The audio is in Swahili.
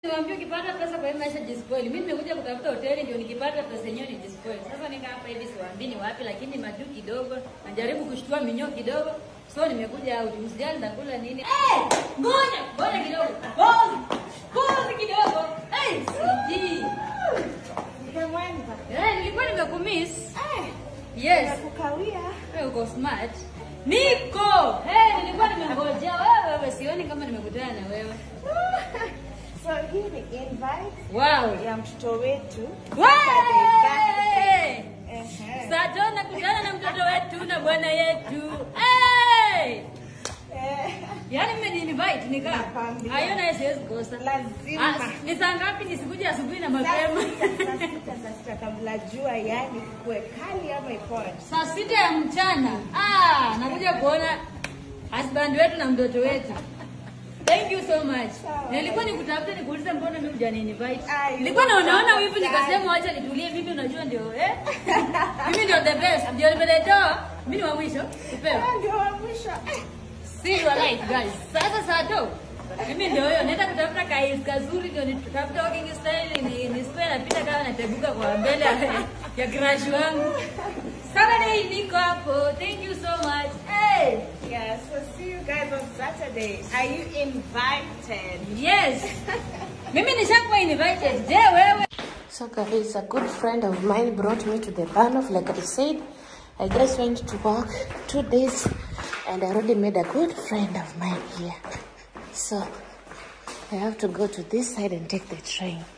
Niwaambia ukipata pesa kwa hii maisha jispoil. Mimi nimekuja kutafuta hoteli ndio nikipata pesa yenyewe ni jispoil. Sasa nika hapa hivi siwaambii ni wapi lakini majuu kidogo. Najaribu kushtua minyoo kidogo. So nimekuja out. Msijali nitakula nini? Eh! Ngoja, ngoja kidogo. Pause. Pause kidogo. Eh, siji. Nimemwenza. Eh, nilikuwa nimekumiss. Eh, Yes. nakukawia. Wewe uko smart. Niko. Eh, nilikuwa nimengojea wewe wewe sioni kama nimekutana na wewe. So hii ni invite Wow. ya mtoto wetu. Wey! Ehe. Sato nakutana na mtoto wetu na bwana yetu. Hey! Eh, Yaani mmeni-invite nika. Nakwambia. Hayo naye siwezi kosa. Lazima. Ah, Ni saa ngapi nisikuje asubuhi na Saa mapema? sita, saa sita, saa sita kabla jua yani kuwe kali ama ipoje. Saa sita ya mchana. Ah, nakuja kuona husband wetu na mtoto wetu. Thank you so much. Sawa. Nilikuwa nikutafuta nikuulize mbona mimi hujani invite. Ah, you Nilikuwa naonaona are wivu so nikasema acha nitulie mimi unajua ndio eh? Mimi ndio the best. Ndio nimeletewa. Mimi ni wa mwisho. Upewe. Ah, Ndio wa mwisho. Eh, See your life guys. Sasa sato. Mimi ndio hiyo naenda kutafuta kais kazuri ndio nitafuta walking style ni ni square napita kama nateguka kwa mbele ya- ya crush wangu. Saturday niko hapo. Thank you so much. Hey. Yeah, so see you guys on Saturday. Are you invited? Yes. Mimi nishakuwa invited. Je, wewe? So guys, a good friend of mine brought me to the Banoff. Like I said, I just went to work two days and I already made a good friend of mine here. So I have to go to this side and take the train.